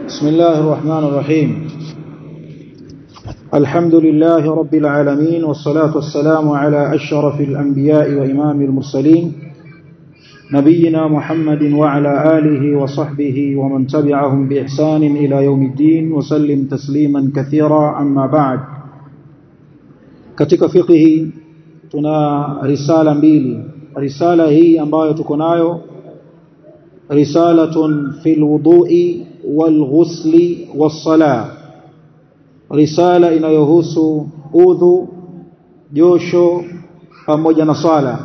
بسم الله الرحمن الرحيم الحمد لله رب العالمين والصلاة والسلام على أشرف الأنبياء وإمام المرسلين نبينا محمد وعلى آله وصحبه ومن تبعهم بإحسان إلى يوم الدين وسلم تسليما كثيرا أما بعد katika fiqhi tuna risala mbili risala hii ambayo tuko nayo risalatun fil wudu'i wal ghusli was sala risala inayohusu udhu josho pamoja na sala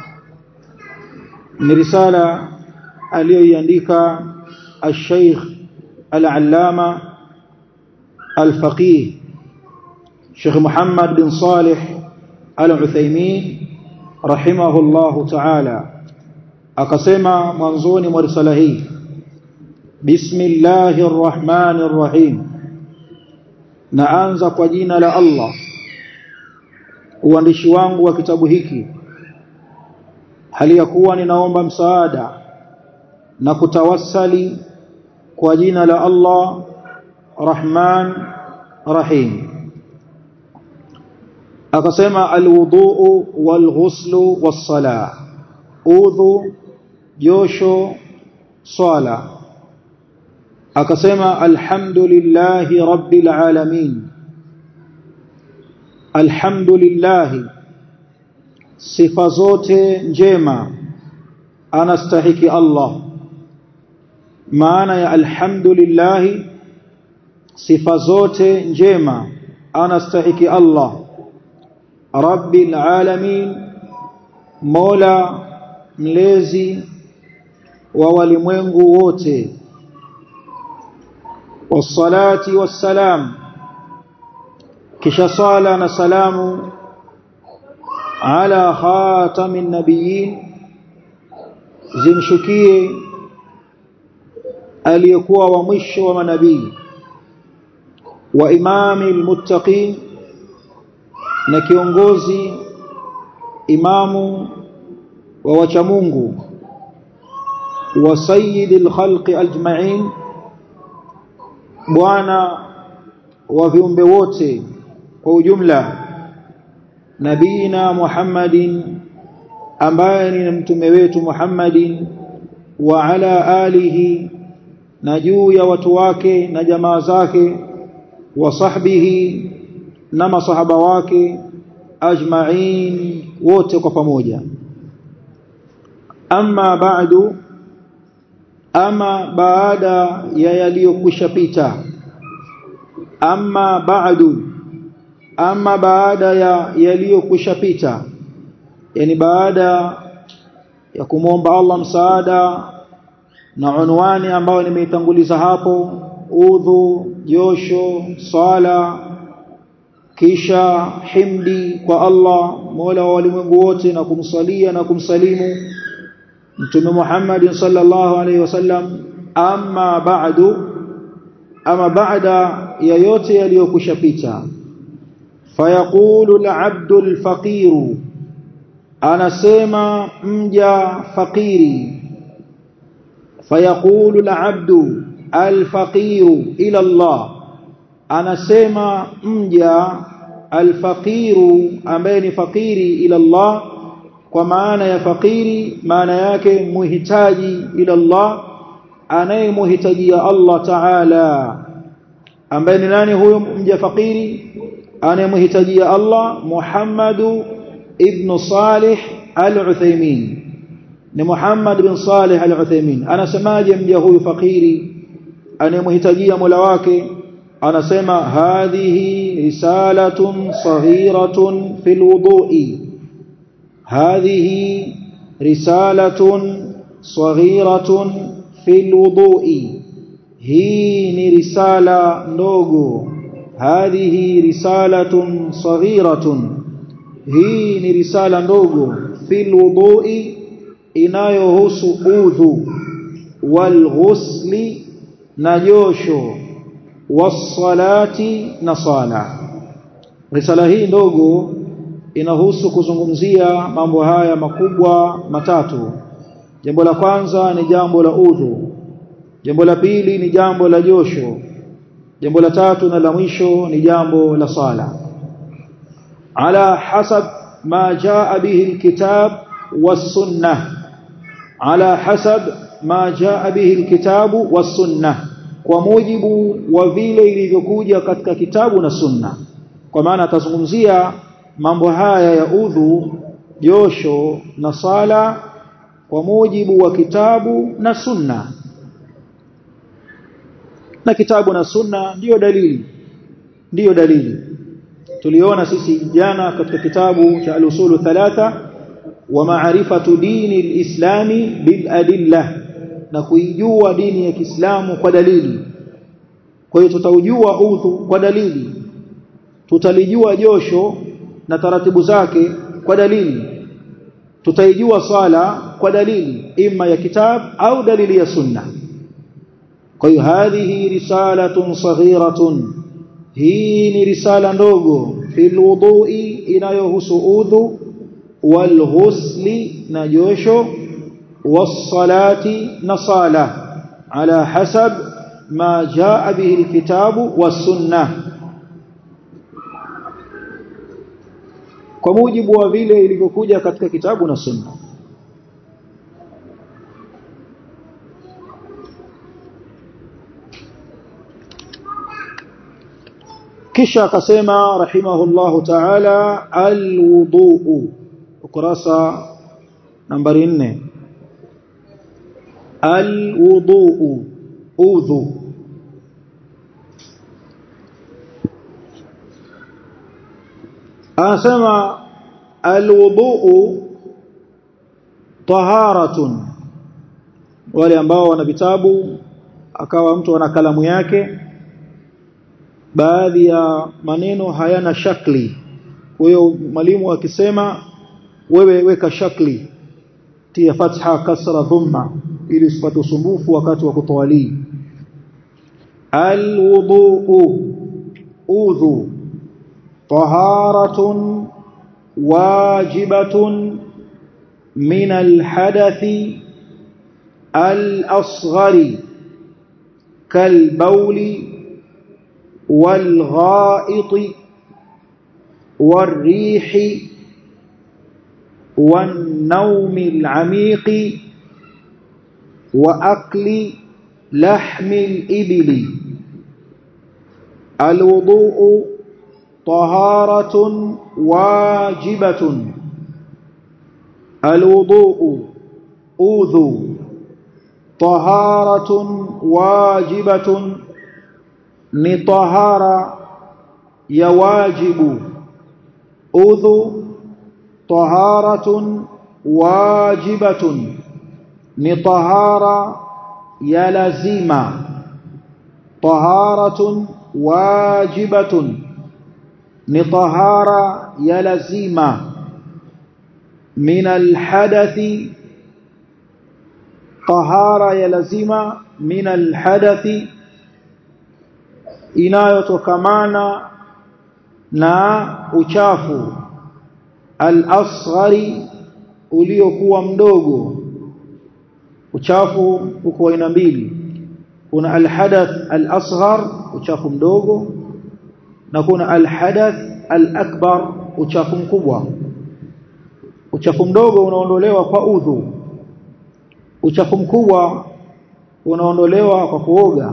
ni risala aliyoiandika al-Sheikh al-Allama al-Faqih Sheikh Muhammad bin Salih al-Uthaymeen rahimahullahu ta'ala akasema mwanzoni mwa risala hii Bismillahir Rahmanir Rahim naanza kwa jina la Allah uandishi wangu wa kitabu hiki hali ya kuwa ninaomba msaada na kutawassali kwa jina la Allah Rahman Rahim akasema alwudhu walghuslu wassala udhu josho swala akasema alhamdulillahi rabbil alamin alhamdulillahi sifa zote njema anastahiki Allah maana ya alhamdulillahi sifa zote njema anastahiki Allah rabbil alamin mola mlezi wa walimwengu wote wassalati wassalam kisha sala na salamu ala khatamin nabiyyin zimshukie aliyekuwa wa mwisho wa manabii wa imamil muttaqin na kiongozi imamu wa wacha Mungu wa sayyidil khalqi ajma'in bwana wa viumbe wote kwa ujumla nabina Muhammadin ambaye ni mtume wetu Muhammadin wa ala alihi na juu ya watu wake na jamaa zake wa sahbihi na masahaba wake ajma'in wote kwa pamoja amma ba'du ama baada ya yaliyokwisha pita amma ba'du ama baada ya yaliyokwisha pita yani baada ya kumwomba Allah msaada na unwani ambayo nimeitanguliza hapo udhu josho sala kisha himdi kwa Allah Mola wa walimwengu wote na kumsalia na kumsalimu Mtume Muhammad sallallahu alaihi wasallam amma ba'du ama baada ya yote yaliyokushapita fayaqulu al-'abdu al-faqir anasema mja fakiri fayaqulu al-'abdu al-faqir ila Allah anasema mja alfaqiru ambaye ni fakiri ila Allah kwa maana ya fakiri maana yake muhitaji ila Allah anayemhitajia Allah Ta'ala ambaye ni nani huyo mja fakiri anayemhitajia Allah Muhammadu ibn Salih al-Uthaymeen ni Muhammad bin Salih al-Uthaymeen anasemaje mja huyu fakiri anayemhitajia Mola wake anasema hadhihi risalatun saghiratun fil wudu'i hadhihi risalatun saghiratun fil wudu'i hii ni risala ndogo hadhihi risalatun saghiratun hii ni risala ndogo fil wudu'i inayohusu udhu wal ghusli na josho wasalati na sala risala hii ndogo inahusu kuzungumzia mambo haya makubwa matatu jambo la kwanza ni jambo la udhu jambo la pili ni jambo la josho jambo la tatu na la mwisho ni jambo la sala ala hasab ma jaa bihi alkitab was-sunnah ala hasab ma jaa bihi alkitab was-sunnah kwa mujibu wa vile ilivyokuja katika kitabu na sunna kwa maana atazungumzia mambo haya ya udhu josho na sala kwa mujibu wa kitabu na sunna na kitabu na sunna ndiyo dalili ndiyo dalili tuliona sisi jana katika kitabu cha al-usulu thalatha wa ma'rifatu dini al-islami bil adilla na kuijua dini ya Kiislamu kwa dalili kwa hiyo tutaujua udhu kwa dalili tutalijua josho na taratibu zake kwa dalili tutaijua sala kwa dalili imma ya kitab au dalili ya sunna kwa hiyo hadhihi risalatun saghiratun hii ni risala ndogo fil wudhu'i inayohusu udhu wal ghusli na josho was-salati na sala ala hasab ma jaa bihi alkitabu was-sunnah kwa mujibu wa vile ilivyokuja katika kitabu na sunna kisha akasema rahimahullahu ta'ala alwudu ukurasa nambari 4 alwudu udhu anasema alwudu taharatun wale ambao wana vitabu akawa mtu ana kalamu yake baadhi ya maneno hayana shakli kwa hiyo mwalimu akisema wewe weka shakli tia fatha kasra dhamma ili usipate usumbufu wakati wa kutawali alwudu udhu طهارة واجبة من الحدث الأصغر كالبول والغائط والريح والنوم العميق وأكل لحم الإبل الوضوء طهارة واجبة الوضوء أوذو طهارة واجبة نطهارة يواجب أوذو طهارة واجبة نطهارة يلزم طهارة واجبة ni tahara ya lazima min alhadathi tahara ya lazima min alhadathi inayotokamana na uchafu al-asghari uliokuwa mdogo uchafu uko aina mbili kuna alhadath al-asghar uchafu mdogo na kuna alhadath alakbar uchafu mkubwa uchafu mdogo unaondolewa kwa udhu uchafu mkubwa unaondolewa kwa kuoga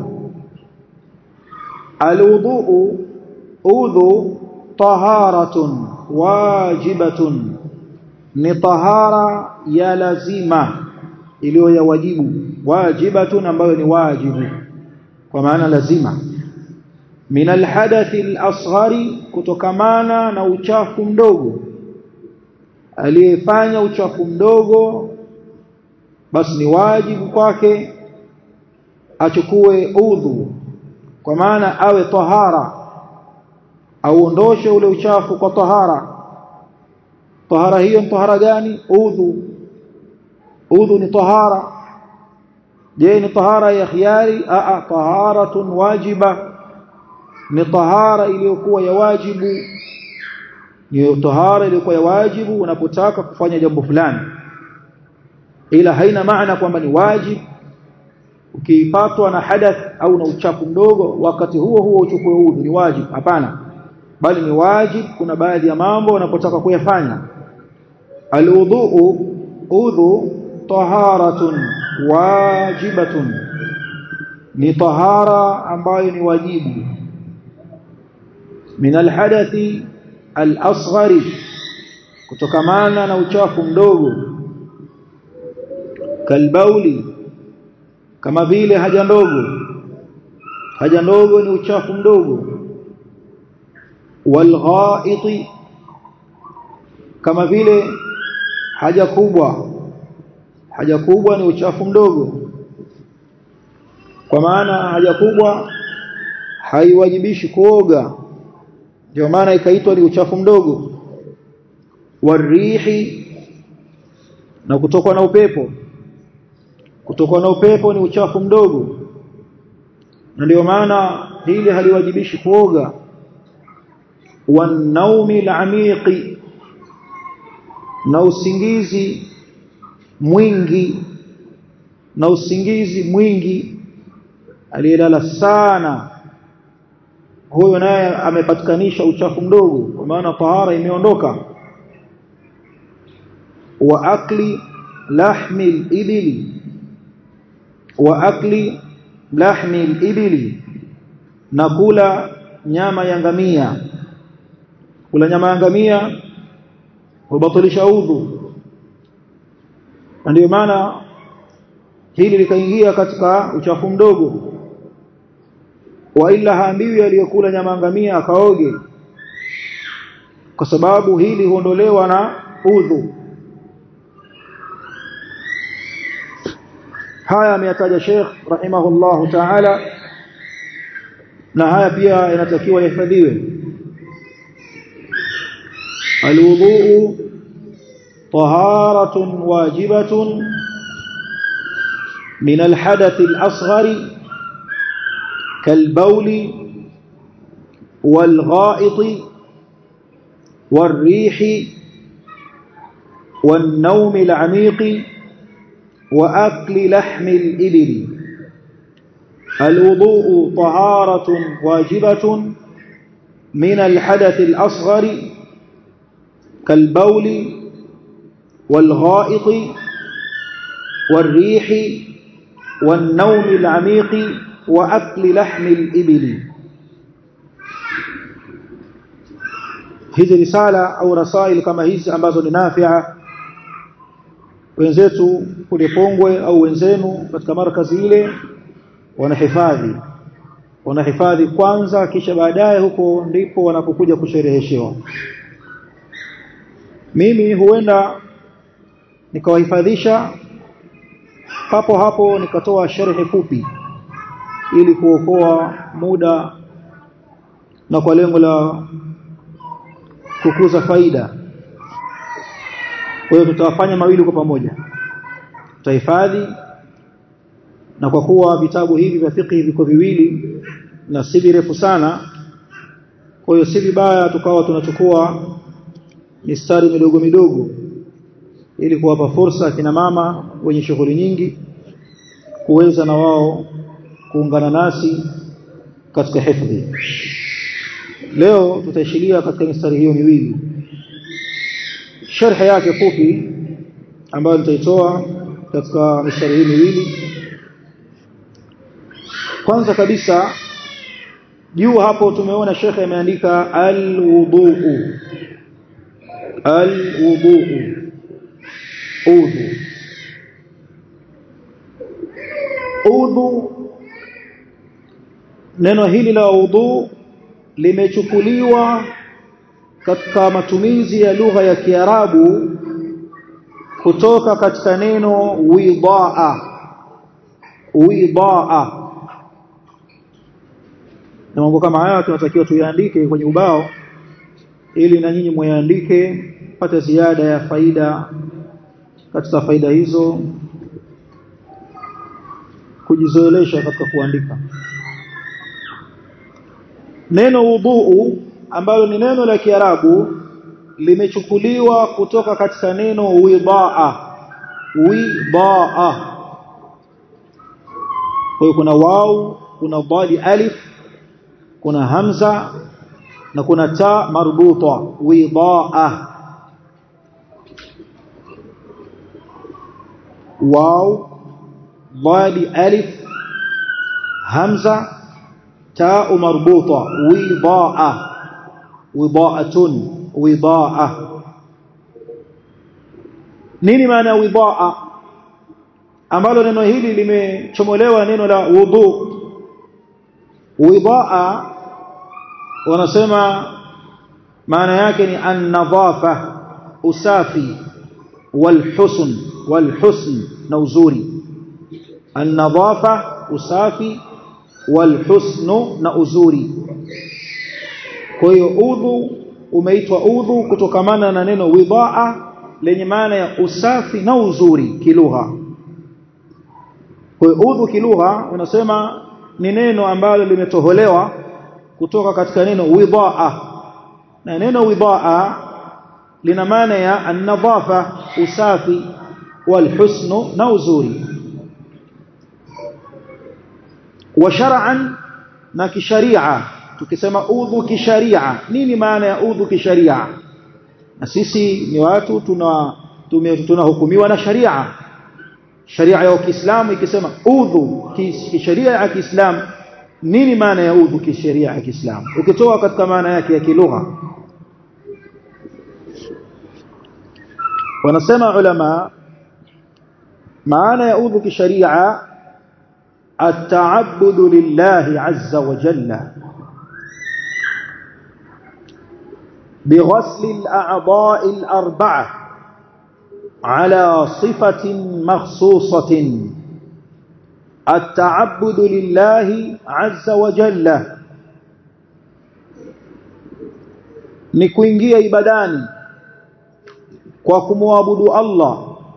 alwudhu udhu taharatun wajibatun ni tahara ya lazima iliyo ya wajibu wajibatun ambayo ni wajibu kwa maana lazima min alhadathi alasghari kutokamana na uchafu mdogo aliyefanya uchafu mdogo basi ni wajibu kwake achukue udhu kwa maana awe tahara auondoshe ule uchafu kwa tahara tahara hiyo ni tahara gani udhu udhu ni tahara je ni tahara ya khiari a a taharatun wajiba ni tahara iliyokuwa ya wajibu ni tahara iliyokuwa ya wajibu unapotaka kufanya jambo fulani ila haina maana kwamba ni wajibu ukipatwa na hadath au na uchafu mdogo wakati huo huo uchukue udhu ni wajibu hapana bali ni wajibu kuna baadhi ya mambo unapotaka kuyafanya alwudhu udhu taharatun wajibatun ni tahara ambayo ni wajibu min alhadathi alasghari kutokamana na uchafu mdogo kalbauli kama vile haja ndogo haja ndogo ni uchafu mdogo walghaiti kama vile haja kubwa haja kubwa ni uchafu mdogo kwa maana haja kubwa haiwajibishi kuoga ndio maana ikaitwa ni uchafu mdogo warihi na kutokwa na upepo kutokwa na upepo ni uchafu mdogo na ndio maana hili haliwajibishi kuoga wanaumi alamiqi na usingizi mwingi na usingizi mwingi aliyelala sana huyo naye amepatikanisha uchafu mdogo kwa maana tahara imeondoka wa akli lahmi al-ibli wa akli lahmi al-ibli na kula nyama ya ngamia kula nyama ya ngamia hubatilisha udhu ndio maana hili likaingia katika uchafu mdogo wa ila haambiwi aliyokula nyama ngamia akaoge kwa sababu hili huondolewa na udhu haya ameyataja Sheikh rahimahullahu ta'ala na haya pia inatakiwa yahifadhiwe alwudu taharatun wajibatun min alhadath alasghar كالبول والغائط والريح والنوم العميق وأكل لحم الإبل الوضوء طهارة واجبة من الحدث الأصغر كالبول والغائط والريح والنوم العميق وأكل لحم الإبل hizi risala au rasail kama hizi ambazo ni nafia wenzetu kule Pongwe au wenzenu katika markazi ile wanahifadhi wanahifadhi kwanza kisha baadaye huko ndipo wanapokuja kushereheshewa mimi huenda nikawahifadhisha hapo hapo nikatoa sharhi fupi ili kuokoa muda na kwa lengo la kukuza faida kwa hiyo tutawafanya mawili kwa pamoja tutahifadhi na kwa kuwa vitabu hivi vya fiqh viko viwili na si virefu sana kwa hiyo si vibaya tukawa tunachukua mistari midogo midogo ili kuwapa fursa kina mama wenye shughuli nyingi kuweza na wao kuungana nasi katika hifadhi leo tutaishilia katika mistari hiyo miwili sharhi yake fupi ambayo nitaitoa katika mistari hii miwili kwanza kabisa juu hapo tumeona shekhe ameandika alwuduu alwuduu udhu udhu neno hili la udhu limechukuliwa katika matumizi ya lugha ya Kiarabu kutoka katika neno widaa widaa na mambo kama haya tunatakiwa tuyaandike kwenye ubao ili na nyinyi muyaandike pate ziada ya faida katika faida hizo kujizoelesha katika kuandika neno wuduu ambalo ni neno la Kiarabu limechukuliwa kutoka katika neno widaa widaa kwa hiyo kuna wau kuna dhali alif kuna hamza na kuna ta marbuta widaa واو ضاد ألف همزة تاء مربوطة وضاء وضاءة وضاء nini maana ya widaa ambalo neno hili limechomolewa neno la wudhu widaa wanasema maana yake ni an-nadhafa usafi والحسن والحسن na uzuri an-nadhafa usafi walhusn na uzuri kwa hiyo udhu umeitwa udhu kutokamana na neno widaa lenye maana ya usafi na uzuri kilugha kwa hiyo udhu kilugha unasema ni neno ambalo limetoholewa kutoka katika neno widaa na neno widaa lina maana ya an-nadhafa usafi walhusnu na uzuri wa shar'an na kisharia tukisema udhu kisharia nini maana ya udhu kisharia na sisi ni watu tuna tunahukumiwa na sharia sharia ya Kiislamu ikisema udhu kisharia ya Kiislamu nini maana ya udhu kisharia ya Kiislamu ukitoa katika maana yake ya kilugha wanasema ulama maana ya udhu kisharia التعبد لله عز وجل بغسل الأعضاء الأربعة على صفة مخصوصة التعبد لله عز وجل نكوينجيا ibadani kwa kumwabudu Allah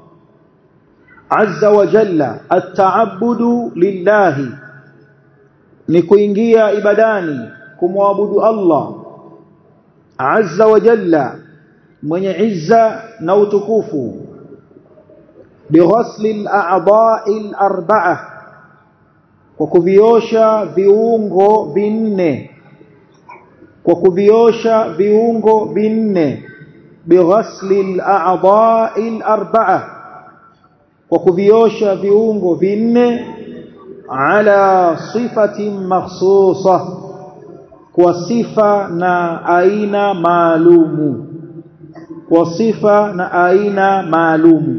azza wa jalla at-ta'abbudu lillahi ni kuingia ibadani kumwabudu Allah azza wa jalla mwenye izza na utukufu bighasli al-a'dha'i al-arba'a kwa kuviosha viungo vinne kwa kuviosha viungo vinne bighasli al-a'dha'i al-arba'a kwa kuviosha viungo vinne ala sifatin makhsusa kwa sifa na aina maalumu kwa sifa na aina maalumu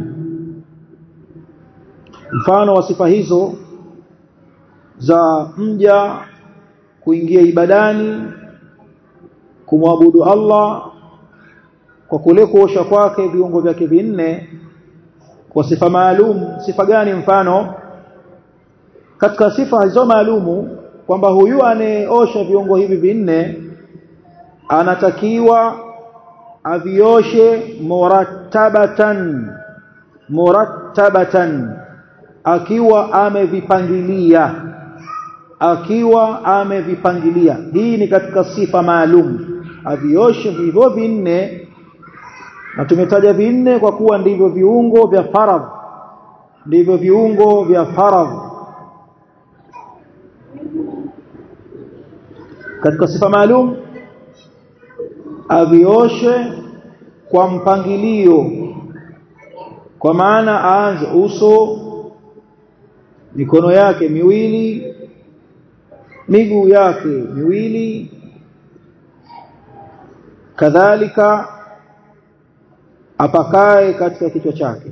mfano wa sifa hizo za mja kuingia ibadani kumwabudu Allah kwa kule kuosha kwake viungo vyake vinne kwa sifa maalum sifa gani mfano katika sifa hizo maalumu kwamba huyu anayeosha viungo hivi vinne anatakiwa avioshe murattabatan murattabatan akiwa amevipangilia akiwa amevipangilia hii ni katika sifa maalum avioshe hivyo vinne na tumetaja vinne kwa kuwa ndivyo viungo vya faradh ndivyo viungo vya faradh katika sifa maalum avioshe kwa mpangilio kwa maana aanze uso mikono yake miwili miguu yake miwili kadhalika apakae katika kichwa chake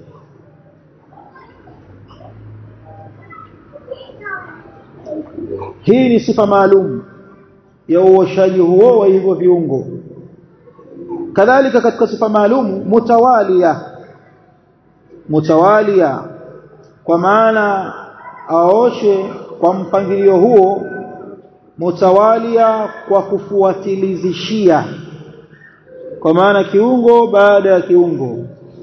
hii ni sifa maalum ya uoshaji huo wa hivyo viungo kadhalika katika sifa maalum mutawalia mutawalia kwa maana aoshe kwa mpangilio huo mutawalia kwa kufuatilizishia kwa maana kiungo baada ya kiungo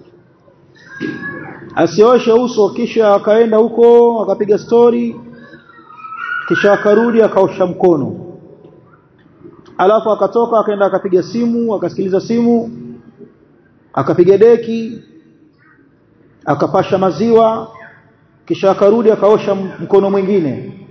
asioshe uso kisha akaenda huko akapiga stori kisha akarudi akaosha mkono alafu akatoka akaenda akapiga simu akasikiliza simu akapiga deki akapasha maziwa kisha akarudi akaosha mkono mwingine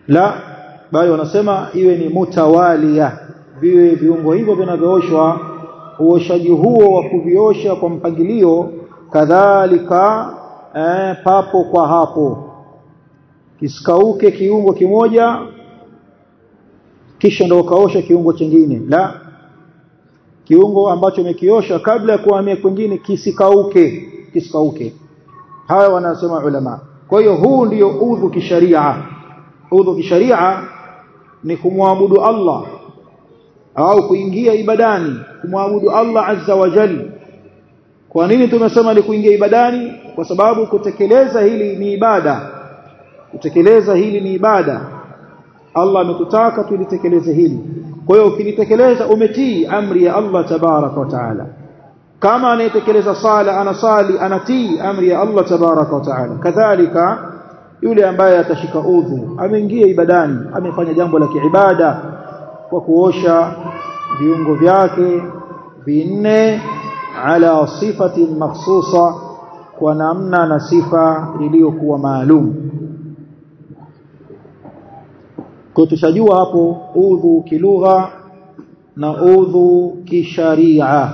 la bali wanasema iwe ni mutawalia viwe viungo hivyo vinavyooshwa uoshaji huo wa kuviosha kwa mpangilio kadhalika eh, papo kwa hapo kisikauke kiungo kimoja kisha ndio ukaosha kiungo kingine la kiungo ambacho umekiosha kabla ya kuhamia kwingine kisikauke kisikauke haya wanasema ulama kwa hiyo huu ndiyo udhu kisharia udhu kisharia ni kumwabudu Allah au kuingia ibadani kumwabudu Allah azza wa jalla kwa nini tumesema ni kuingia ibadani kwa sababu kutekeleza hili ni ibada kutekeleza hili ni ibada Allah ametutaka tulitekeleze hili kwa hiyo ukilitekeleza umetii amri ya Allah tabaraka wa taala kama anayetekeleza sala anasali anatii amri ya Allah tabaraka wa taala kadhalika yule ambaye atashika udhu ameingia ibadani amefanya jambo la kiibada kwa kuosha viungo vyake vinne ala sifati makhsusa kwa namna na sifa iliyokuwa maalum kwa tushajua hapo udhu kilugha na udhu kisharia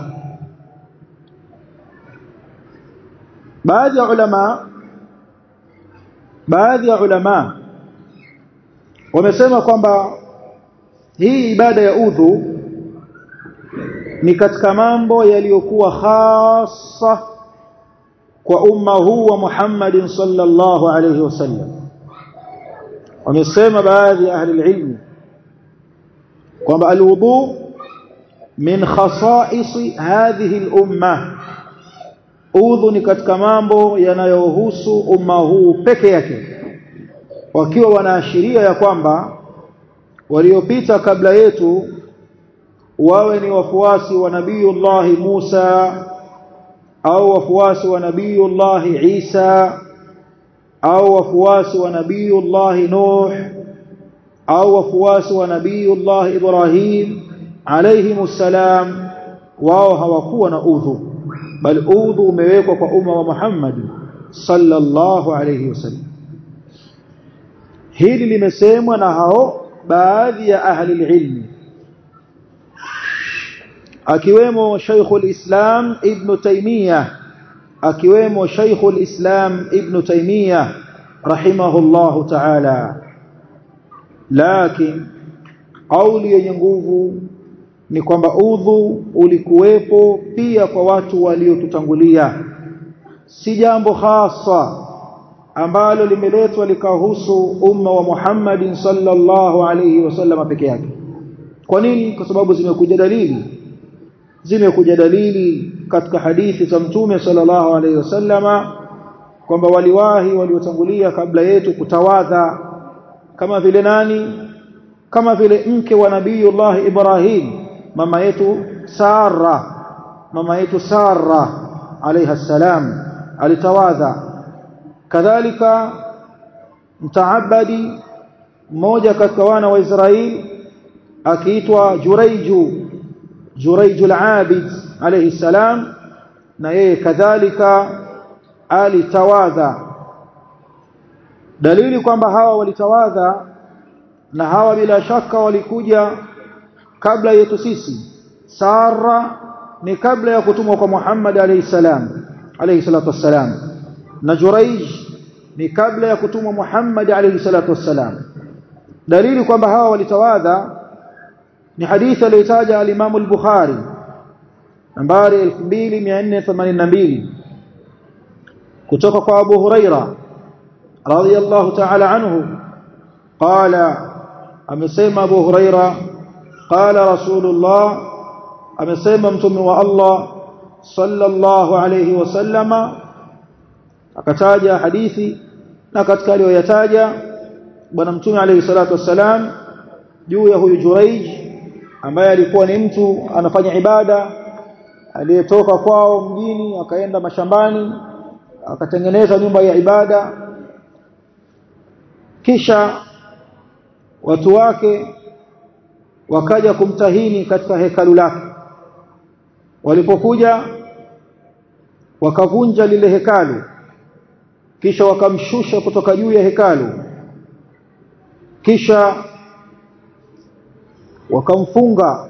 baadhi ya ulama baadhi ya ulama wamesema kwamba hii ibada ya udhu ni katika mambo yaliyokuwa hasa kwa umma huu wa Muhammadin sallallahu alayhi wasallam wamesema baadhi ya ahli ilmi kwamba alwudu min khasa'is hadhihi al-umma udhu ni katika mambo yanayohusu umma huu peke yake wakiwa wanaashiria ya kwamba waliopita kabla yetu wawe ni wafuasi wa nabiyullahi Musa au wafuasi wa nabiyullahi Isa au wafuasi wa nabiyullahi Nuh au wafuasi wa nabiyullahi Ibrahim alayhimus salam wao hawakuwa na udhu bal udhu umewekwa kwa umma wa Muhammad sallallahu alayhi wasallam hili limesemwa na hao baadhi ya ahli ilmi akiwemo Sheikhul Islam Ibn Taymiyyah akiwemo Sheikhul Islam Ibn Taymiyyah rahimahullahu ta'ala lakini kauli yenye nguvu ni kwamba udhu ulikuwepo pia kwa watu waliotutangulia si jambo hasa ambalo limeletwa likahusu umma wa Muhammadin sallallahu alayhi wasallam peke yake kwa nini kwa sababu zimekuja dalili zimekuja dalili katika hadithi za mtume sallallahu alayhi wasallama kwamba waliwahi waliotangulia kabla yetu kutawadha kama vile nani kama vile mke wa nabiyullah Ibrahim mama yetu Sara mama yetu Sara alayha salam alitawadha kadhalika mtaabadi mmoja katika wana wa Israeli akiitwa Juraiju Juraiju al-Abid alayhi salam na yeye kadhalika alitawadha dalili kwamba hawa walitawadha na hawa bila shaka walikuja kabla yetu sisi Sara ni kabla ya kutumwa kwa Muhammad alayhi salam alayhi salatu wassalam na Juraij ni kabla ya kutumwa Muhammad alayhi salatu wassalam dalili kwamba hawa walitawadha ni hadithi aliyotaja al-Imam al-Bukhari nambari 2482 kutoka kwa Abu Huraira radiyallahu ta'ala anhu qala amesema Abu Huraira qala Rasulullah amesema mtume wa Allah sallallahu alayhi wasallama akataja hadithi na katika aliyoyataja bwana mtume alayhi salatu wassalam juu ya huyu Juraij ambaye alikuwa ni mtu anafanya ibada aliyetoka kwao mjini akaenda mashambani akatengeneza nyumba ya ibada kisha watu wake wakaja kumtahini katika hekalu lake walipokuja wakavunja lile hekalu kisha wakamshusha kutoka juu ya hekalu kisha wakamfunga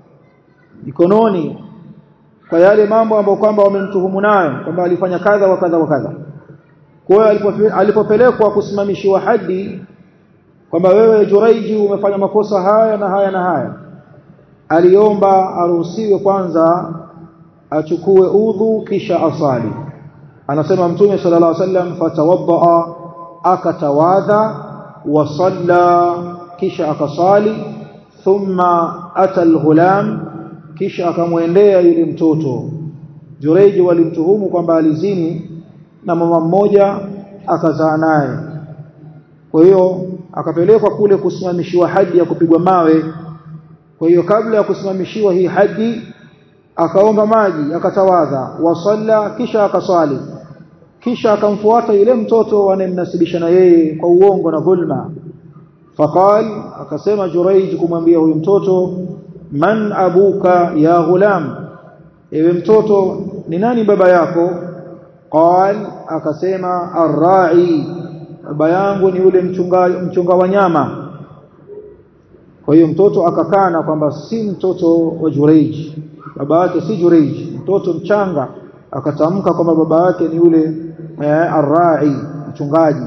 mikononi kwa yale mambo ambayo kwamba wamemtuhumu nayo kwamba alifanya kadha wa kadha wa kadha kwa hiyo alipopelekwa kusimamishiwa hadi kwamba wewe Juraiji umefanya makosa haya na haya na haya aliomba aruhusiwe kwanza achukue udhu kisha asali anasema mtume sallallahu alaihi wasallam fatawaddaa akatawadha wa salla kisha akasali thumma ata alghulam kisha akamwendea yule mtoto Jureji walimtuhumu kwamba alizini na mama mmoja akazaa naye kwa hiyo akapelekwa kule kusimamishiwa hadi ya kupigwa mawe kwa hiyo kabla ya kusimamishiwa hii hadi akaomba maji akatawadha wasalla kisha akaswali kisha akamfuata yule mtoto wanemnasibisha na yeye kwa uongo na dhulma faqal akasema Juraij kumwambia huyu mtoto man abuka ya ghulam ewe mtoto ni nani baba yako qal akasema arra'i baba yangu ni yule mchunga mchunga wanyama kwa hiyo mtoto akakana kwamba si mtoto wa Juraij baba yake si Juraij mtoto mchanga akatamka kwamba baba yake ni yule eh, arra'i mchungaji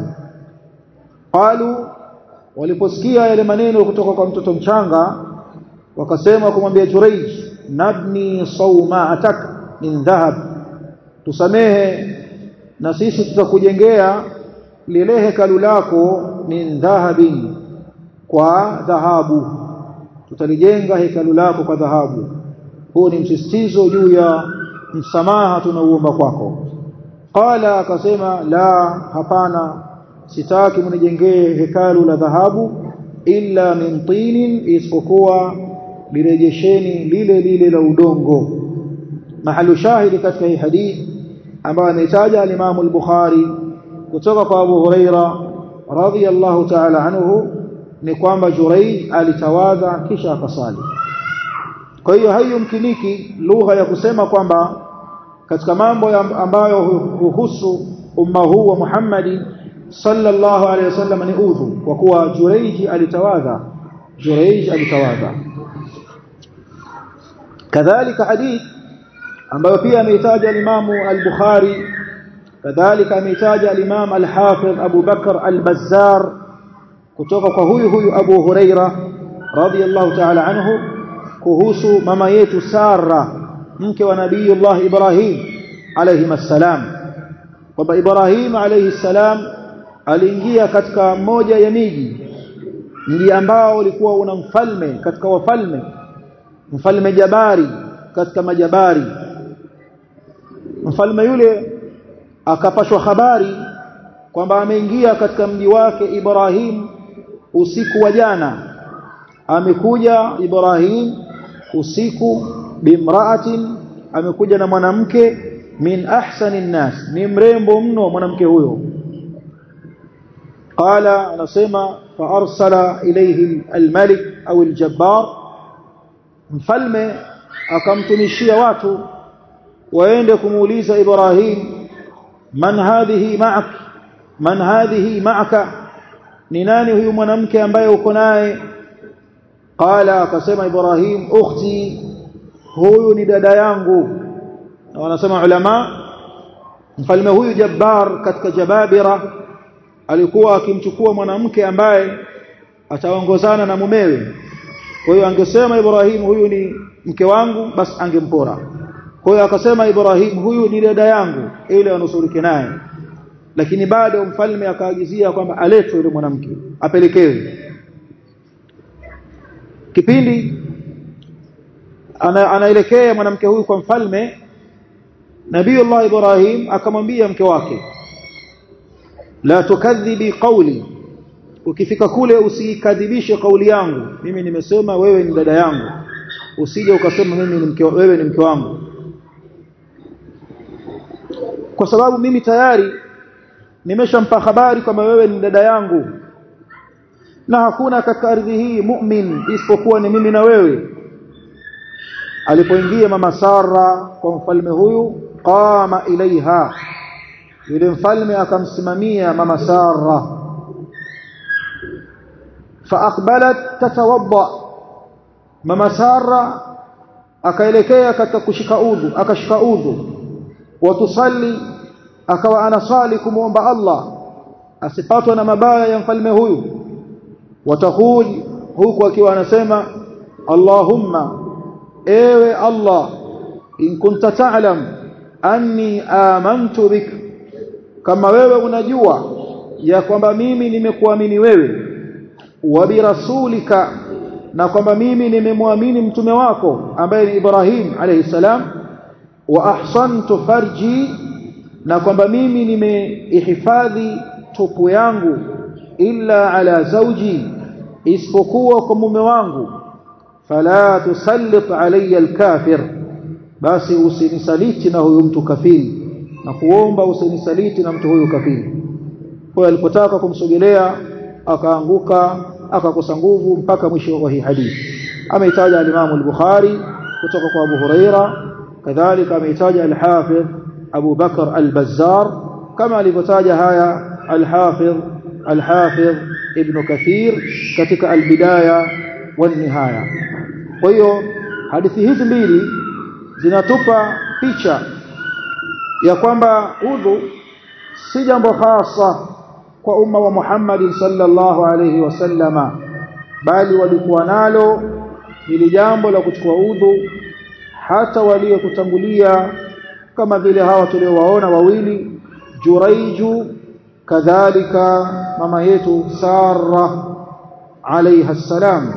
qalu waliposikia yale maneno kutoka kwa mtoto mchanga wakasema kumwambia Juraij nabni sawma'atak min dhahab tusamehe na sisi tutakujengea lile hekalu lako min dhahabin kwa dhahabu tutalijenga hekalu lako kwa dhahabu huu ni msisitizo juu ya msamaha tunauomba kwako qala akasema la hapana sitaki mnijengee hekalu la dhahabu illa min tinin isipokuwa lirejesheni lile lile la udongo mahalu shahidi katika hii hadithi ambayo ametaja al-Imam al-Bukhari kutoka kwa Abu Huraira radhiyallahu ta'ala anhu ni kwamba Juraij alitawadha kisha akasali kwa hiyo haiyumkiniki lugha ya kusema kwamba katika mambo ambayo huhusu umma huu wa Muhammad sallallahu alaihi wasallam ni udhu kwa kuwa Juraij alitawadha Juraij alitawadha kadhalika hadith ambayo pia ameitaja al-Imam al-Bukhari kadhalika ameitaja al-Imam al-Hafidh Abu Bakr al-Bazzar kutoka kwa huyu huyu Abu Huraira radhiyallahu ta'ala anhu kuhusu mama yetu Sara mke wa Nabii Allah Ibrahim alayhi salam kwamba Ibrahim alayhi salam aliingia katika moja ya miji mji ambao ulikuwa una mfalme katika wafalme mfalme Jabari katika majabari mfalme yule akapashwa habari kwamba ameingia katika mji wake Ibrahim usiku wa jana amekuja Ibrahim usiku bimraatin amekuja na mwanamke min ahsani nnas ni mrembo mno mwanamke huyo qala anasema fa arsala ilayhi almalik au aljabbar mfalme akamtumishia watu waende kumuuliza Ibrahim man hadhihi ma'ak man hadhihi ma'aka ni nani huyu mwanamke ambaye uko naye qala akasema Ibrahim ukhti huyu ni dada yangu na wanasema ulama mfalme huyu Jabbar katika Jababira alikuwa akimchukua mwanamke ambaye ataongozana na mumewe kwa hiyo angesema Ibrahim huyu ni mke wangu basi angempora kwa hiyo akasema Ibrahim huyu ni dada yangu ili anusurike naye lakini bado mfalme akaagizia kwamba aletwe yule mwanamke apelekewe kipindi ana, anaelekea mwanamke huyu kwa mfalme Nabiiullah Ibrahim akamwambia mke wake la tukadhibi qawli ukifika kule usikadhibishe kauli yangu mimi nimesema wewe ni dada yangu usije ukasema mimi ni mke wewe ni mke wangu kwa sababu mimi tayari nimeshampa habari kwamba wewe ni dada yangu na hakuna katika ardhi hii mu'min isipokuwa ni mimi na wewe alipoingia mama Sara kwa mfalme huyu qama ilaiha yule mfalme akamsimamia mama Sara faaqbalat tatawadda mama Sara akaelekea katika kushika udhu akashika udhu watusalli akawa anasali kumuomba Allah asipatwe na mabaya ya mfalme huyu wataqul huku akiwa anasema Allahumma ewe Allah in kunta ta'lam anni amantu bik kama wewe unajua ya kwamba mimi nimekuamini wewe wa birasulika na kwamba mimi nimemwamini mtume wako ambaye ni Ibrahim alayhi salam wa ahsantu farji na kwamba mimi nimeihifadhi tupu yangu illa ala zawji isipokuwa kwa mume wangu fala tusallit alayya alkafir basi usinisaliti na huyu mtu kafiri na kuomba usinisaliti na mtu huyu kafiri kwa alipotaka kumsogelea akaanguka akakosa nguvu mpaka mwisho wa hii hadithi ameitaja al-Imam al-Bukhari kutoka kwa Abu Huraira kadhalika ameitaja al-Hafidh Abu Bakar al-Bazzar kama alivyotaja haya al-Hafidh al-Hafidh Ibn Kathir katika al-Bidaya wan-Nihaya kwa hiyo hadithi hizi mbili zinatupa picha ya kwamba udhu si jambo hasa kwa umma wa Muhammad sallallahu alayhi wasallama bali walikuwa nalo ili jambo la kuchukua udhu hata waliokutangulia kama vile hawa tuliowaona wawili Juraiju kadhalika mama yetu Sara alayha salam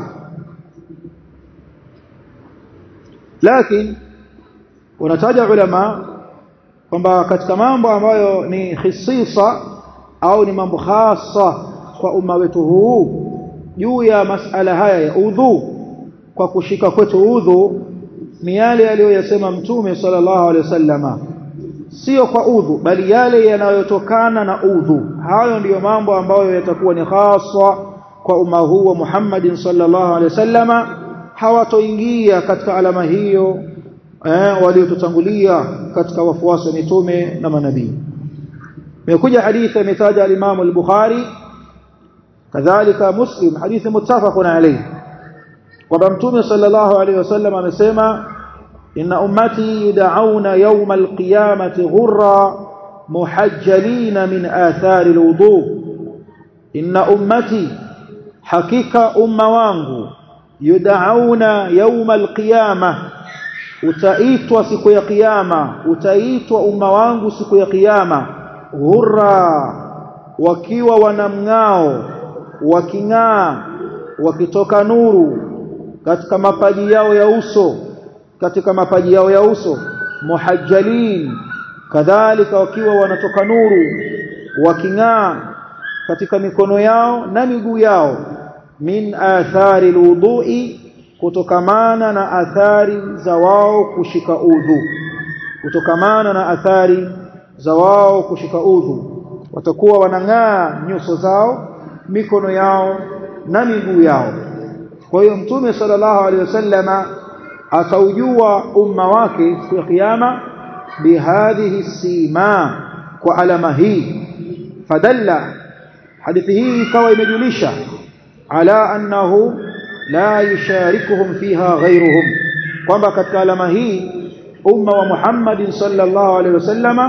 lakini wanataja ulama kwamba katika mambo ambayo ni khisisa au ni mambo hasa kwa umma wetu huu juu ya masala haya ya udhu kwa kushika kwetu udhu ni yale aliyoyasema mtume sallallahu alaihi wasallama sio kwa udhu bali yale yanayotokana na udhu hayo ndiyo mambo ambayo yatakuwa ni hasa kwa umma huu wa Muhammad sallallahu alaihi wasallama hawatoingia katika alama hiyo eh, waliotutangulia katika wafuasi wa mitume na manabii imekuja hadithi imetaja al-Imam al-Bukhari kadhalika Muslim hadithi muttafaqun alayhi kwamba mtume sallallahu alayhi wasallam amesema inna ummati yud'auna yawm al-qiyamati ghurra muhajjalin min athari al-wudu inna ummati hakika umma wangu yud'auna yawm al-qiyamah utaitwa siku ya kiyama utaitwa umma wangu siku ya kiyama ghurra wakiwa wanamng'ao waking'aa wakitoka nuru katika mapaji yao ya uso katika mapaji yao ya uso muhajjalin kadhalika wakiwa wanatoka nuru waking'aa katika mikono yao na miguu yao min athari alwudu'i kutokamana na athari za wao kushika udhu kutokamana na athari za wao kushika udhu watakuwa wanang'aa nyuso zao mikono yao na miguu yao kwa hiyo mtume sallallahu alaihi wasallama ataujua umma wake siku ya kiyama bihadhihi sima kwa alama hii fadalla hadithi hii ikawa imejulisha ala annahu la yusharikuhum fiha ghayruhum kwamba katika alama hii umma wa Muhammad sallallahu alaihi wasallama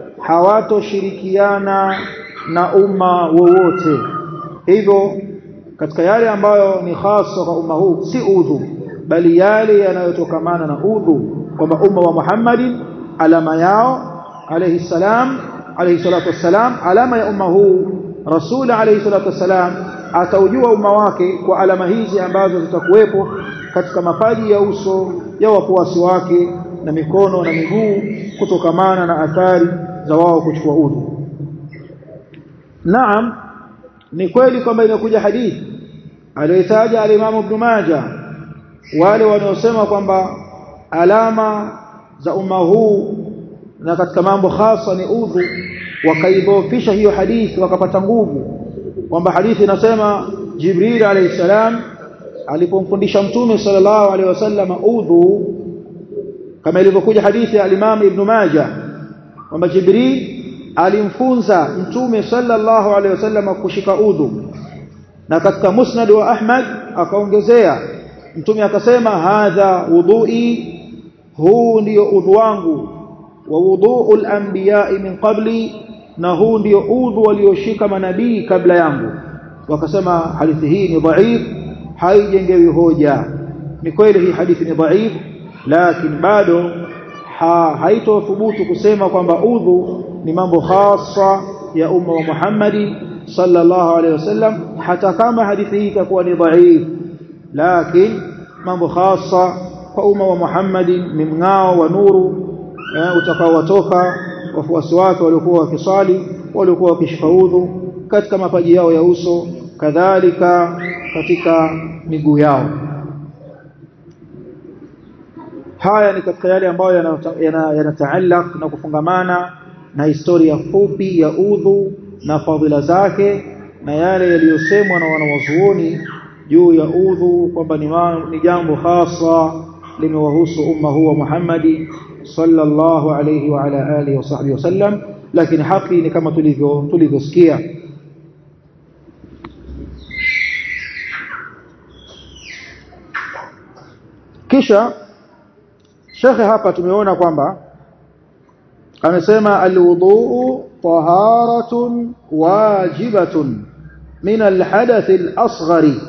hawatoshirikiana na umma wowote hivyo katika yale ambayo ni hasa kwa umma huu si udhu bali yale yanayotokamana na udhu kwamba umma wa Muhammad alama yao alayhi salam alayhi salatu wassalam alama ya umma huu rasul alayhi salatu wassalam ataujua umma wake kwa alama hizi ambazo zitakuwepo katika mapaji ya uso ya wafuasi wake na mikono na miguu kutokamana na athari za wao kuchukua udhu Naam ni kweli kwamba imekuja hadithi aliyotaja al-Imam Ibn Majah wale wanaosema kwamba alama za umma huu na katika mambo hasa ni udhu wakaidhofisha hiyo hadithi wakapata nguvu kwamba hadithi inasema Jibril alayhi salam alipomfundisha mtume sallallahu alayhi wasallam udhu kama ilivyokuja hadithi ya al-Imam Ibn Majah kwamba Jibril alimfunza mtume sallallahu alaihi wasallam kushika udhu na katika musnad wa Ahmad akaongezea mtume akasema hadha wudhui huu ndio udhu wangu wa wudhu'ul anbiya min qabli na huu ndio udhu walioshika manabii kabla yangu wakasema hadithi hii ni dhaif haijengewi hoja ni kweli hii hadithi ni dhaif lakini bado ha, haitothubutu kusema kwamba udhu ni mambo khasa ya umma wa Muhammadi sallallahu alaihi wasallam hata kama hadithi hii itakuwa ni dhaif lakini mambo khasa kwa umma wa Muhammadi ni mng'ao wa nuru eh, utakaowatoka wafuasi wake waliokuwa wakisali waliokuwa wakishika udhu katika mapaji yao ya uso kadhalika katika miguu yao haya ni katika yale ambayo yanataallaq yana, na kufungamana na historia fupi ya udhu na fadhila zake na yale yaliyosemwa na wanawazuoni juu ya udhu kwamba ni, ni jambo hasa limewahusu umma huu wa Muhammadi sallallahu alayhi wa ala alihi wa sahbihi wasallam lakini haki ni kama tulivyo tulivyosikia kisha shekhe hapa tumeona kwamba amesema alwudhu taharatun wajibatun min alhadath alasghari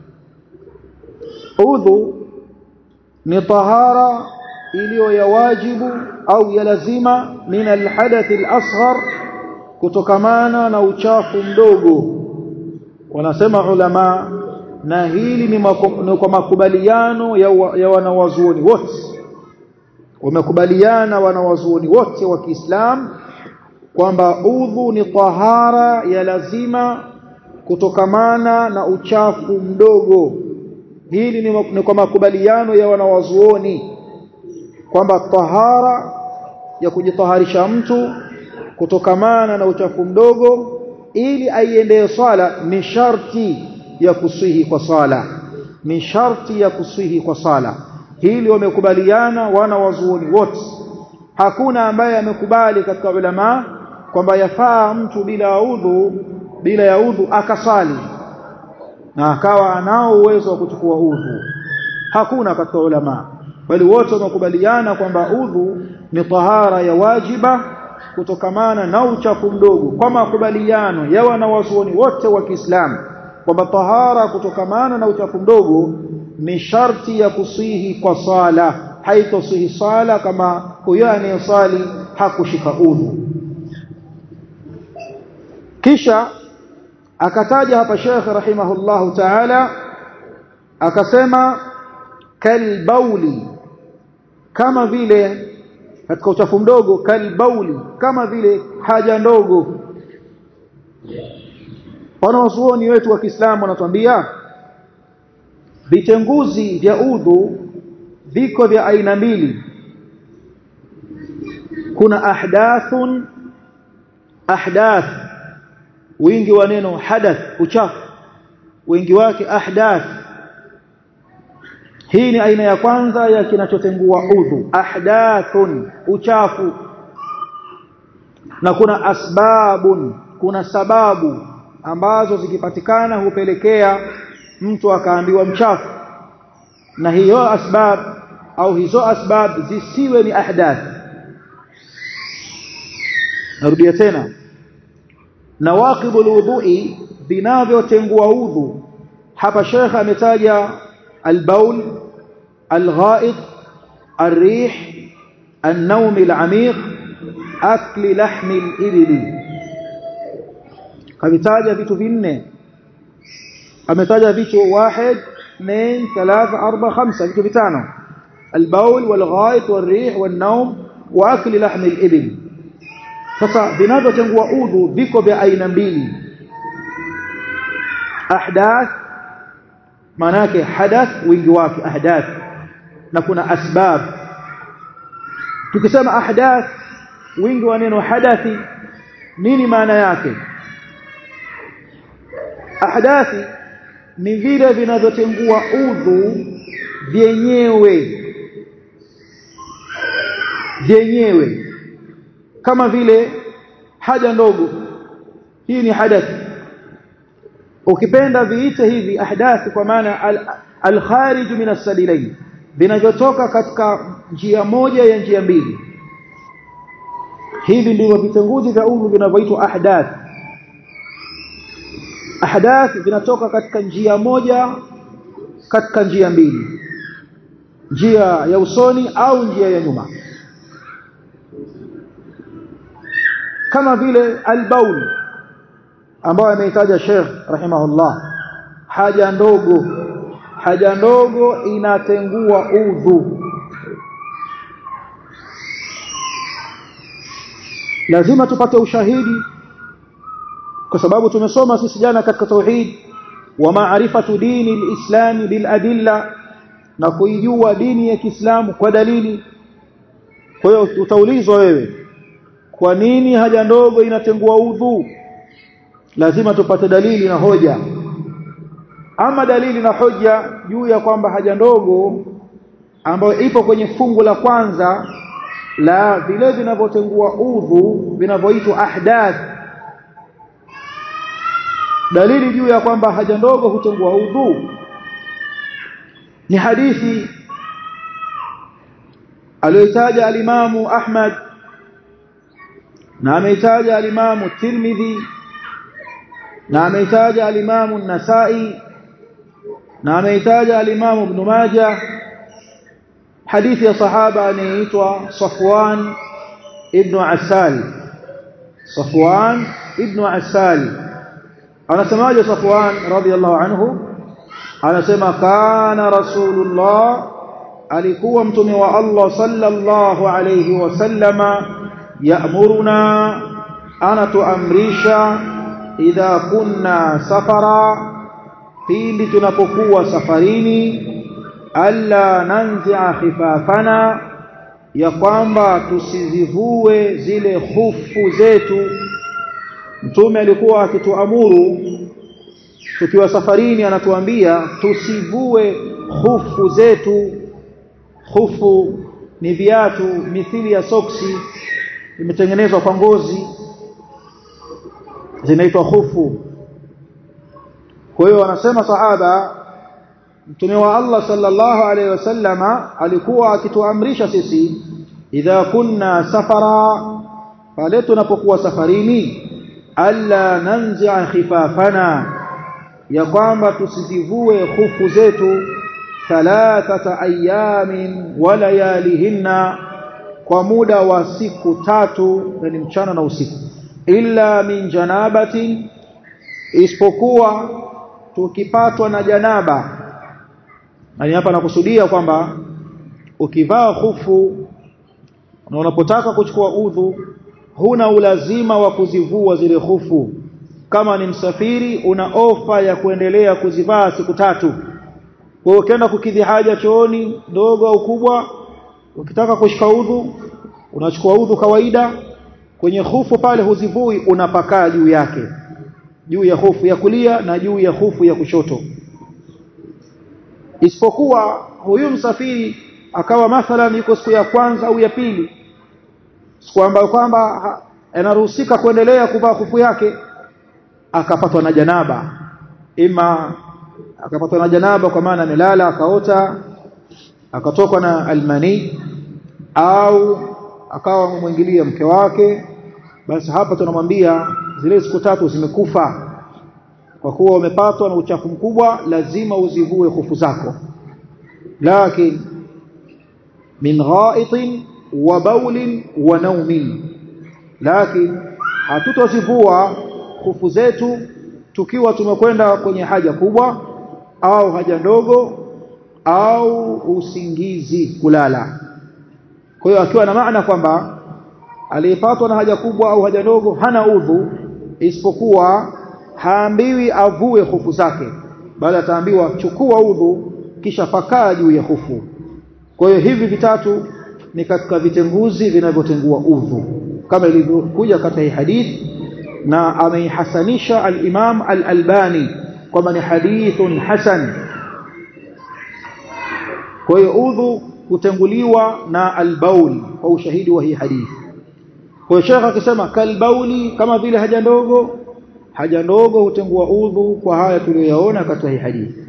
udhu ni tahara iliyo ya wajibu au ya lazima min alhadath alasghar kutokamana na uchafu mdogo wanasema ulama na hili ni, ni kwa makubaliano ya, wa, ya wanawazuoni wote wamekubaliana wanawazuoni wote wa Kiislamu kwamba udhu ni tahara ya lazima kutokamana na uchafu mdogo hili ni, ni kwa makubaliano ya wanawazuoni kwamba tahara ya kujitaharisha mtu kutokamana na uchafu mdogo ili aiendee swala ni sharti ya kusihi kwa sala ni sharti ya kusihi kwa sala hili wamekubaliana wana wazuoni wote hakuna ambaye amekubali katika ulama kwamba yafaa mtu bila udhu bila ya udhu akasali na akawa anao uwezo wa kuchukua udhu hakuna katika ulama bali wote wamekubaliana kwamba udhu ni tahara ya wajiba kutokamana na uchafu mdogo kwa makubaliano ya wanawazuoni wote wa Kiislamu kwamba tahara kutokamana na uchafu mdogo ni sharti ya kusihi kwa sala haitosihi sala kama huyo anayesali hakushika udhu kisha akataja hapa Sheikh rahimahullahu ta'ala akasema kalbauli kama vile katika uchafu mdogo kalbauli kama vile haja ndogo wanawazuoni wetu wa Kiislamu wanatuambia vitenguzi vya udhu viko vya aina mbili kuna ahdathun ahdath wingi wa neno hadath uchafu wingi wake ahdath hii ni aina ya kwanza ya kinachotengua udhu ahdathun uchafu na kuna asbabun kuna sababu ambazo zikipatikana hupelekea mtu akaambiwa mchafu na hiyo asbab au hizo asbab zisiwe ni ahdath narudia tena nawaqibul wudhu'i vinavyotengua udhu hapa shekha ametaja البول الغائط الريح النوم العميق أكل لحم الإبل ametaja vitu vinne ametaja vitu واحد اثنين ثلاثة أربعة خمسة vitu vitano البول والغائط والريح والنوم وأكل لحم الإبل sasa vinavyotengua udhu viko vya aina mbili ahdath manake hadath wingi wake ahdath na kuna asbab tukisema ahdath wingi wa neno hadathi nini maana yake ahdathi ni vile vinavyotengua udhu vyenyewe vyenyewe kama vile haja ndogo hii ni hadathi ukipenda viite hivi ahdath kwa maana al-kharij min as-sabilain vinavyotoka katika njia moja ya njia mbili hivi ndivyo vitenguzi vya udhu vinavyoitwa ahdath ahdath vinatoka katika njia moja katika njia mbili njia ya usoni au njia ya nyuma kama vile albaul ambayo ameitaja Sheikh rahimahullah haja ndogo haja ndogo inatengua udhu lazima tupate ushahidi kwa sababu tumesoma sisi jana katika tauhid wa maarifatu dini alislam bil adilla na kuijua dini ya Kiislamu kwa dalili kwa hiyo utaulizwa wewe kwa nini haja ndogo inatengua udhu lazima tupate dalili na hoja ama dalili na hoja juu ya kwamba haja ndogo ambayo ipo kwenye fungu la kwanza la vile vinavyotengua udhu vinavyoitwa ahdath dalili juu ya kwamba haja ndogo hutengua udhu ni hadithi aliyotaja alimamu Ahmad na ameitaja alimamu Tirmidhi na ameitaja alimamu Nasai na ameitaja alimamu Ibn Majah hadithi ya sahaba anayeitwa Safwan ibn Asal Safwan ibn Asal anasemaje Safwan radhiyallahu anhu anasema kana rasulullah alikuwa mtume wa Allah sallallahu alayhi wasallama ya'muruna anatuamrisha idha kunna safara pindi tunapokuwa safarini alla nanzi'a khifafana ya kwamba tusizivue zile hufu zetu mtume alikuwa akituamuru tukiwa safarini anatuambia tusivue hufu zetu hufu ni viatu mithili ya soksi imetengenezwa kwa ngozi zinaitwa hufu kwa hiyo wanasema sahaba mtume wa Allah sallallahu alaihi wasallama alikuwa akituamrisha sisi idha kunna safara pale tunapokuwa safarini alla nanzi'a khifafana ya kwamba tusizivue hufu zetu thalathata ayamin wa layalihinna kwa muda wa siku tatu yani mchana na usiku illa min janabatin isipokuwa tukipatwa na janaba yani hapa nakusudia kwamba ukivaa hufu na unapotaka kuchukua udhu huna ulazima wa kuzivua zile hufu kama ni msafiri una ofa ya kuendelea kuzivaa siku tatu kwa hiyo ukienda kukidhi haja chooni ndogo au kubwa ukitaka kushika udhu unachukua udhu kawaida kwenye hufu pale huzivui unapakaa juu yake juu ya hufu ya kulia na juu ya hufu ya kushoto isipokuwa huyu msafiri akawa mathalan yuko siku ya kwanza au ya pili siku ambayo kwamba anaruhusika kuendelea kuvaa hufu yake akapatwa na janaba ima akapatwa na janaba kwa maana amelala akaota akatokwa na almani au akawa mwingilia mke wake basi hapa tunamwambia zile siku tatu zimekufa kwa kuwa umepatwa na uchafu mkubwa lazima uzivue hufu zako lakini min ghaitin wa baulin wa naumin lakini hatutozivua hufu zetu tukiwa tumekwenda kwenye haja kubwa au haja ndogo au usingizi kulala kwa hiyo akiwa na maana kwamba aliyepatwa na haja kubwa au haja ndogo hana udhu isipokuwa haambiwi avue hufu zake bali ataambiwa chukua udhu kisha pakaa juu ya hufu kwa hiyo hivi vitatu ni katika vitenguzi vinavyotengua udhu kama ilivyokuja katika hii hadithi na ameihasanisha al-Imam al-Albani kwamba ni hadithun hasan kwa hiyo udhu kutenguliwa na al-baul kwa ushahidi wa hii hadithi kwa hiyo shekha akisema kalbauli kama vile haja ndogo haja ndogo hutengua udhu kwa haya tuliyoyaona katika hii hadithi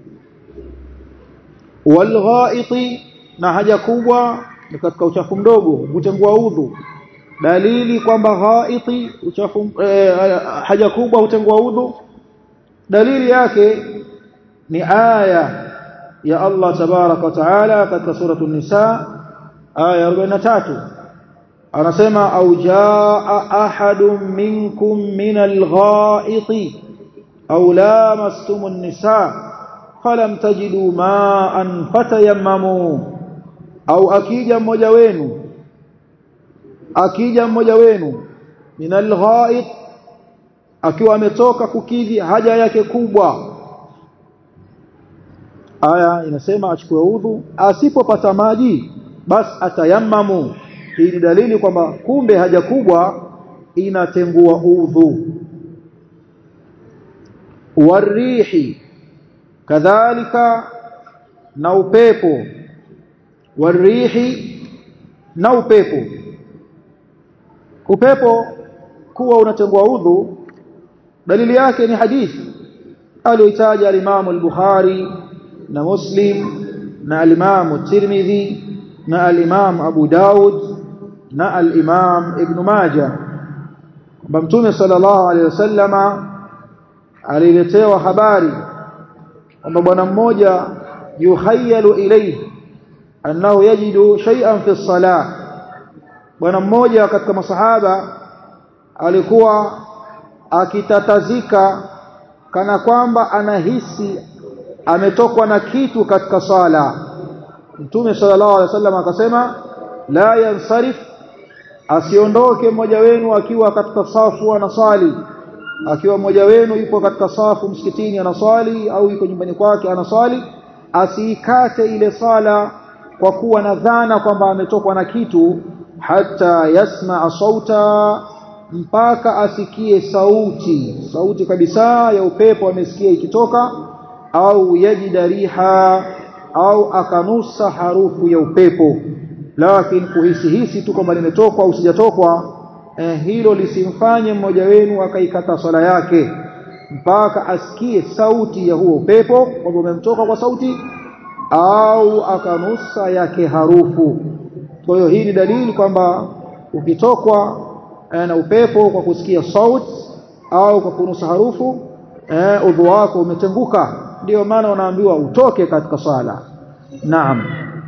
walghaiti na haja kubwa ni katika uchafu mdogo hutengua udhu dalili kwamba ghaiti uchafu eh, haja kubwa hutengua udhu dalili yake ni aya ya Allah tabaraka wa taala katika suratul nisa aya 43 anasema au jaa ahadun minkum min alghaiti au lamastum an-nisa falam tajidu ma'an fatayammamu au akija mmoja wenu akija mmoja wenu min alghait akiwa ametoka kukidhi haja yake kubwa aya inasema achukue udhu asipopata maji basi atayammamu hii ni dalili kwamba kumbe haja kubwa inatengua udhu warihi kadhalika na upepo warihi na upepo upepo kuwa unatengua udhu dalili yake ni hadithi aliyoitaja al-Imam al-Bukhari na Muslim na al-Imam Tirmidhi na al-Imam Abu Daud na al-Imam Ibn Majah kwamba Mtume sallallahu alaihi wasallama aliletewa habari kwamba bwana mmoja yuhayalu ilayhi annahu yajidu shay'an fi as-salah bwana mmoja katika masahaba alikuwa akitatazika kana kwamba anahisi ametokwa na kitu katika sala Mtume sallallahu alaihi wasallam akasema la yansarif asiondoke mmoja wenu akiwa katika safu anasali akiwa mmoja wenu yupo katika safu msikitini anaswali au yuko nyumbani kwake anaswali asiikate ile sala kwa kuwa na dhana kwamba ametokwa na kitu hata yasmaa sauta mpaka asikie sauti sauti kabisa ya upepo amesikia ikitoka au yajida riha au akanusa harufu ya upepo lakini kuhisi hisi tu kwamba limetokwa au sijatokwa eh, hilo lisimfanye mmoja wenu akaikata swala yake mpaka asikie sauti ya huo upepo kwamba umemtoka kwa sauti au akanusa yake harufu kwa hiyo hii ni dalili kwamba ukitokwa eh, na upepo kwa kusikia sauti au kwa kunusa harufu eh, udhu wako umetenguka ndio maana unaambiwa utoke katika sala naam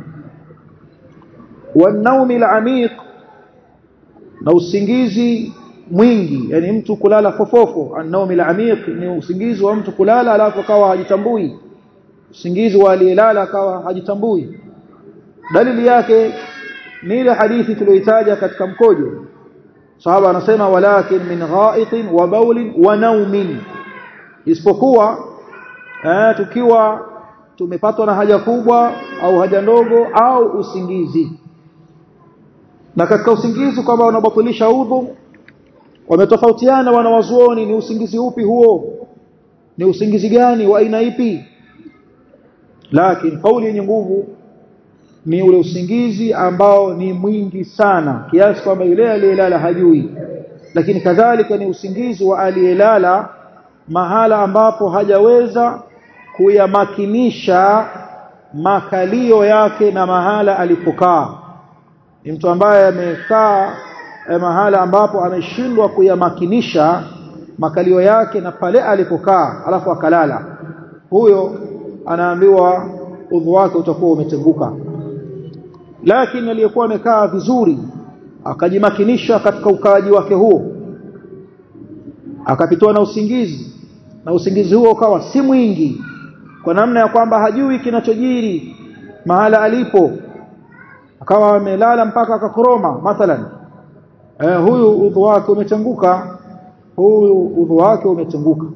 wanaumi al-amiq na usingizi mwingi yani mtu kulala fofofo an-naumi al-amiq ni usingizi wa mtu kulala alafu akawa hajitambui usingizi wa aliyelala akawa hajitambui dalili yake ni ile hadithi tuliyoitaja katika mkojo sahaba anasema walakin min ghaitin wa bawlin wa naumin isipokuwa eh, tukiwa tumepatwa na haja kubwa au haja ndogo au usingizi na katika usingizi kwamba unabatilisha udhu wametofautiana wanawazuoni ni usingizi upi huo ni usingizi gani wa aina ipi lakini kauli yenye nguvu ni ule usingizi ambao ni mwingi sana kiasi kwamba yule aliyelala hajui lakini kadhalika ni usingizi wa aliyelala mahala ambapo hajaweza kuyamakinisha makalio yake na mahala alipokaa ni mtu ambaye amekaa eh, mahala ambapo ameshindwa kuyamakinisha makalio yake na pale alipokaa alafu akalala huyo anaambiwa udhu wake utakuwa umetenguka lakini aliyekuwa amekaa vizuri akajimakinisha katika ukaaji wake huo akapitwa na usingizi na usingizi huo ukawa si mwingi kwa namna ya kwamba hajui kinachojiri mahala alipo akawa amelala mpaka akakoroma mathalan eh, huyu udhu wake umetenguka huyu udhu wake umetenguka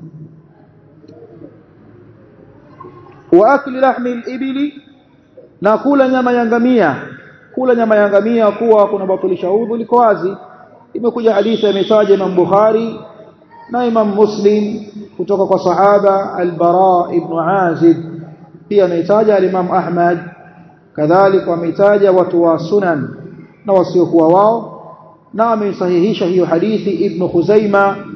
wa akli lahmi al-ibli na kula nyama ya ngamia kula nyama ya ngamia kuwa kuna batilisha udhu liko wazi imekuja hadithi imetaja Imam Bukhari na Imam Muslim kutoka kwa sahaba al-Bara ibn Azib pia ametaja al-Imam Ahmad kadhalika ametaja watu wa sunan na wasiokuwa wao na ameisahihisha hiyo hadithi Ibn Khuzaima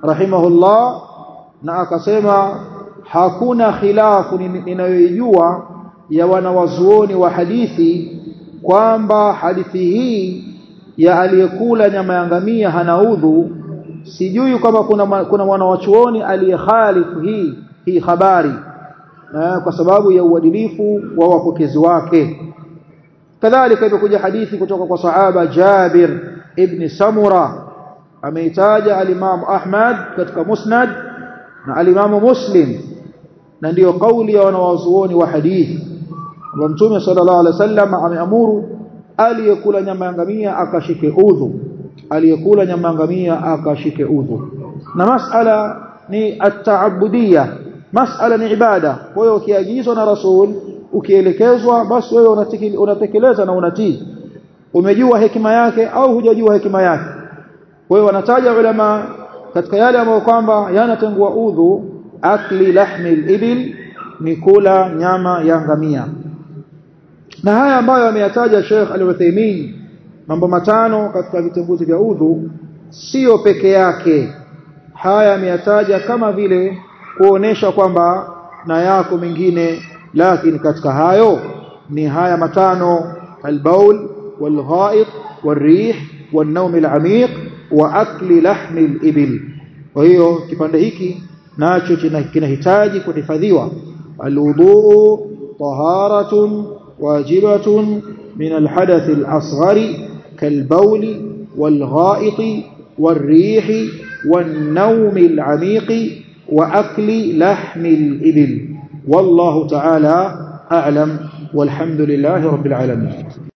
rahimahullah na akasema hakuna khilafu ninayoijua ya wanawazuoni wa hadithi kwamba hadithi hii ya aliyekula nyama ya ngamia hana udhu sijui kama kuna kuna mwanawachuoni aliyekhalifu hii hii habari na kwa sababu ya uadilifu wa wapokezi wake kadhalika imekuja hadithi kutoka kwa sahaba Jabir ibn Samura ameitaja alimamu Ahmad katika Musnad na alimamu Muslim na ndiyo kauli ya wanawazuoni wa hadithi kwamba Mtume sallallahu alaihi wasallam ameamuru aliyekula nyama ya ngamia akashike udhu aliyekula nyama ya ngamia akashike udhu na masala ni at-ta'abbudiyya masala ni ibada kwa hiyo ukiagizwa na rasul ukielekezwa basi wewe unatekeleza na unatii umejua hekima yake au hujajua hekima yake kwa hiyo wanataja ulama katika yale ambayo kwamba yanatengua udhu akli lahmi al-ibil ni kula nyama ya ngamia na haya ambayo ameyataja Sheikh Al-Uthaymeen mambo matano katika vitembuzi vya udhu sio peke yake haya ameyataja kama vile kuonesha kwamba na yako mengine lakini katika hayo ni haya matano albaul walghaid والريح والنوم العميق واكل لحم الابل kwa hiyo kipande hiki nacho kinahitaji kuhifadhiwa alwudu taharatun wajibatun min alhadath الاصغر كالبول والغائط والريح والنوم العميق واكل لحم الابل والله تعالى اعلم والحمد لله رب العالمين